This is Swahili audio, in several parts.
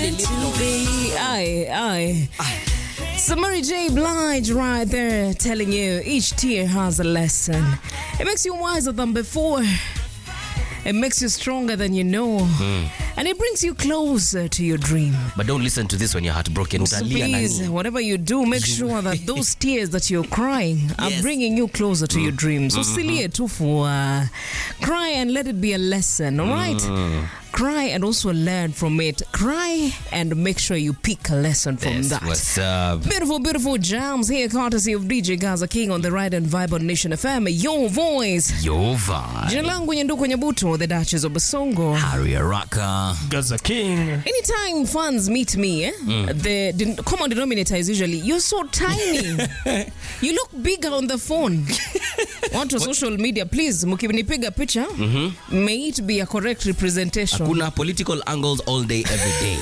meant to be. Aye, aye. Aye. So Mary J. Blige right there telling you each tear has a lesson. It makes you wiser than before. It makes you stronger than you know. And it brings you closer to your dream. But don't listen to this when you're heartbroken. So Utalia please, nani? whatever you do, make sure that those tears that you're crying are Yes. bringing you closer to your dreams. So usilie tu for uh, cry and let it be a lesson, all right? Cry and also learn from it. Cry and make sure you pick a lesson from Yes, that. what's up? Beautiful, beautiful jams here, courtesy of DJ Gaza King on the Ride and Vibe on Nation FM. Your voice. Your vibe. Jina langu Nyanduko Nyabuto, the Duchess of Basongo. Harry Araka. Gaza King. Anytime fans meet me, eh, the, the common denominator is usually, you're so tiny. you look bigger on the phone. Watu wa social media, please, mkinipiga picha, may it be a correct representation. Kuna political angles all day, every day.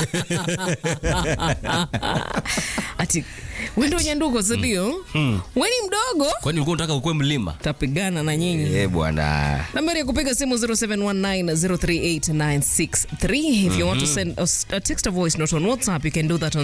Ati, wendo nyanduko, sindio? Weni mdogo, Kwani ulikuwa unataka ukue mlima? tapigana na nyinyi. Eh, bwana. nambari ya kupiga simu 0719038963 if you want to send us a text a voice note on whatsapp you can do that on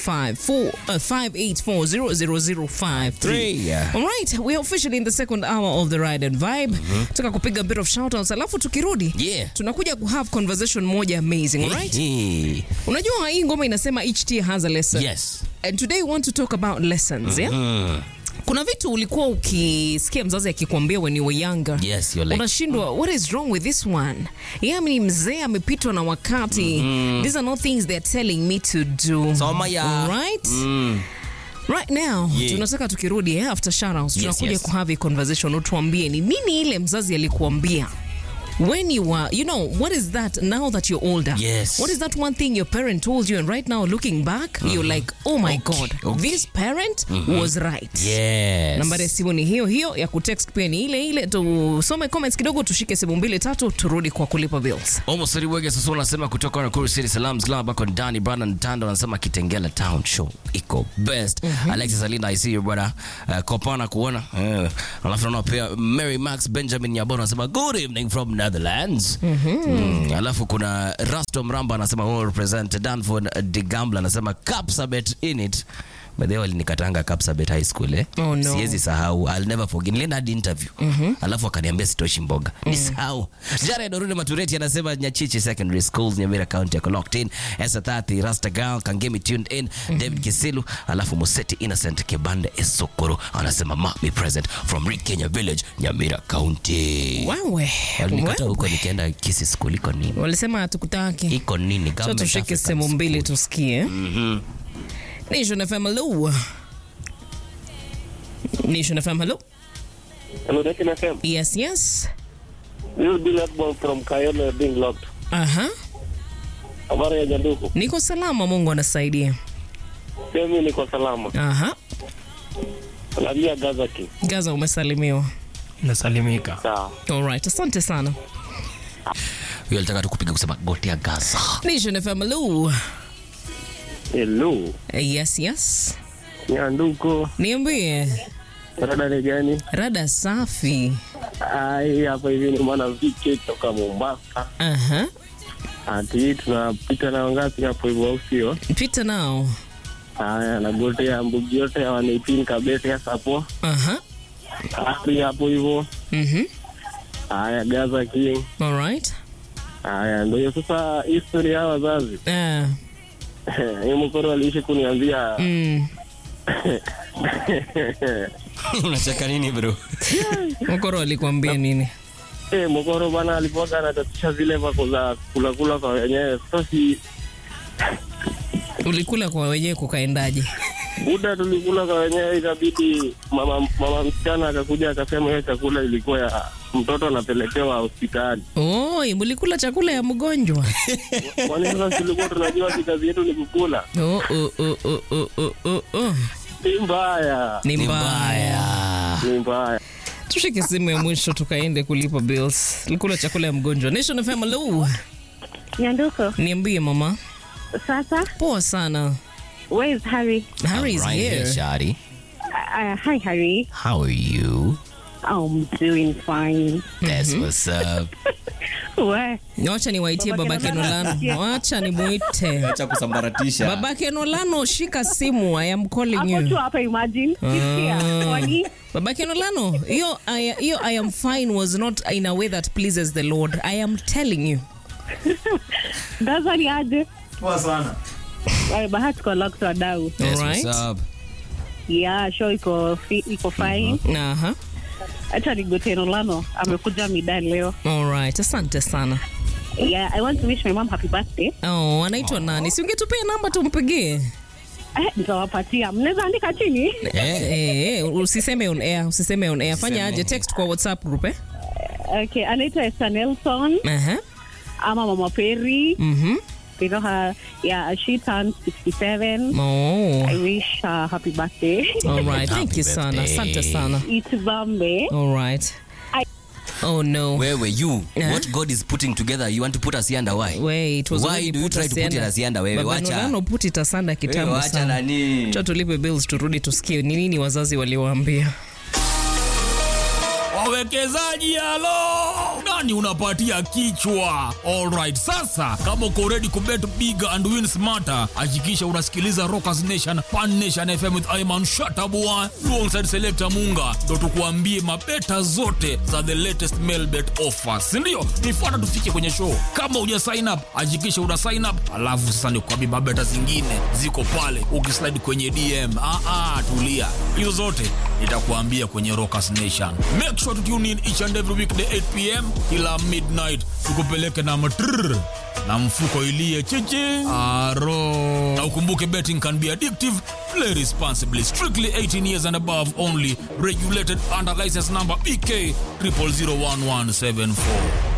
0754584053 Yeah. all right we are officially in the second hour of the ride and vibe taka kupiga a bit of shoutouts alafu tukirudi Yeah. tunakuja ku have conversation moja amazing all right Eh, unajua hii ngoma inasema each tear has a lesson Yes. and today we want to talk about lessons yeah kuna vitu ulikuwa ukisikia mzazi akikwambia when you were younger Yes, you're like, unashindwa what is wrong with this one yeah, ni mzee amepitwa na wakati these are not things they're telling me to do Soma ya. right Mm. right now Yeah. tunataka tukirudi eh, after shoutouts Yes, tunakuja yes. kuhave a conversation utuambie ni nini ile mzazi alikuambia when you were you know what is that now that you're older Yes. what is that one thing your parent told you and right now looking back you're like oh my god okay. this parent was right Yes. nambari ya simu ni hiyo hiyo ya kutext pia ni ile ile tusome comments kidogo tushike simu mbili tatu turudi kwa kulipa bills Almost Wege sasa unasema kutoka Nakuru City Salams Club ako ndani Brandon Tando anasema Kitengela Town Show iko best. Alexis Alinda I see you brother. Uh, kopana kuona. Uh, alafu naona pia Mary Max Benjamin Nyaboro anasema good evening from Netherlands. Mm, alafu kuna Rasto Mramba anasema who represent Danford Digambla anasema Capsabet in it. By the way walinikatanga Capsabet High School eh. Oh, no. Siwezi sahau. I'll never forget. Nilienda hadi interview. Alafu akaniambia sitoshi mboga. Nisahau. Jared Orune Matureti anasema Nyachichi Secondary Schools Nyamira County yako locked in. Esa 30 Rasta Girl Kangemi tuned in. David Kisilu alafu Museti Innocent Kibande Esokoro anasema ma be present from Rick Kenya Village Nyamira County. wewe Walikata wewe. huko nikaenda Kisi School iko nini? walisema hatukutaki Iko nini? so Government tushike African simu mbili School. tusikie nation fm hello nation fm hello Hello, Nation FM. yes yes This is Bill Atball from Kayole being locked. aha Habari ya Nyanduku. niko salama mungu anasaidia Pia mimi niko salama. aha Naambia Gaza King. gaza umesalimiwa Nasalimika. Sawa. alright asante sana Huyo alitaka tukupiga kusema gotea Gaza. nation fm hello Hello. yes yes Nyanduku. niambie Rada ni gani? rada safi Ai, hapa hivi ni mwana VK kutoka Mombasa. aha Ati tunapita na wangapi hapo hivyo au sio? pita nao Haya, na gote ya mbugi yote ya wanaipini kabete ya sapo. aha Hapi hapo hivyo. mhm Haya, Gaza King. alright Haya, ndio hiyo sasa history ya wazazi. ah Hii mkoro aliishi kuniambia mm Unacheka nini bro? mkoro alikwambia nini Eh, Mokoro bana alipoga anatatisha zile vako za kula kula kwa wenyewe. Sasa si ulikula kwa wenyewe kukaendaje muda tulikula kwa wenyewe, ikabidi mama mama msichana akakuja akasema hiyo chakula ilikuwa ya mtoto anapelekewa hospitali. oi mulikula chakula ya mgonjwa Kwani sasa tulikuwa tunajua si kazi yetu ni kukula? oh, oh, oh, oh, oh, oh, oh, oh. Ni mbaya, ni Ni mbaya mbaya. ni mbaya. tushike simu ya mwisho tukaende kulipa bills tulikula chakula ya mgonjwa nation fm hello Nyanduko, niambie mama sasa, poa sana where is Harry? harry is I'm right here Shari. Uh, hi, Harry. How are you? I'm doing fine. That's what's up. We. wacha niwaitie Baba babake Kenolano. nolano wacha nimwite acha kusambaratisha babake nolano shika simu i am calling Hapo tu you hapa imagine. Sikia. Kwani? babake nolano hiyo I- hiyo i am fine was not in a way that pleases the lord i am telling you Ndaza ni aje? Poa sana. Ay, bahati kwa locked wadau. Yes, what's Alright. up? Yeah, show iko fi- iko fine. aha Acha nigote Nolano amekuja midani leo. alright asante sana Yeah, I want to wish my mom happy birthday. oh anaitwa nani si ungetupea namba tumpigie Eh, nitawapatia. Mnaweza andika chini? Eh, Eh, eh, usiseme on air usiseme on air fanya aje text kwa whatsapp group eh Okay, anaitwa Esther Nelson aha ama Mama Perry. mhm You know her, yeah, she turned 67. oh I wish her happy birthday. all right thank Happy you sana birthday. asante sana Itbambe. all right I- oh no wewe you Eh? what god is putting together you want to put us under why Wait, it was Why already do you put try us to put it under. as under wewe? Baba Wacha. Nolano put it asanda Wewe kitambo wacha sana nani cha tulipe bills turudi tusikie ni nini wazazi waliwaambia wawekezaji halo nani unapatia kichwa alright sasa kama uko ready kubet big and win smarter hakikisha unasikiliza rockers nation pan nation fm with iman shatabua alongside selector munga ndo tukuambie mabeta zote za the latest mail bet offers sindio nifuata tufike kwenye show kama uja sign up hakikisha una sign up alafu sasa nikuambie mabeta zingine ziko pale ukislide kwenye dm ah, ah, tulia hizo zote nitakuambia kwenye rockers nation make sure to tune in each and every weekday 8 pm kila midnight tukupeleke na matrrr na mfuko ilie chichi aro na ukumbuke betting can be addictive play responsibly strictly 18 years and above only regulated under license number bk 00011774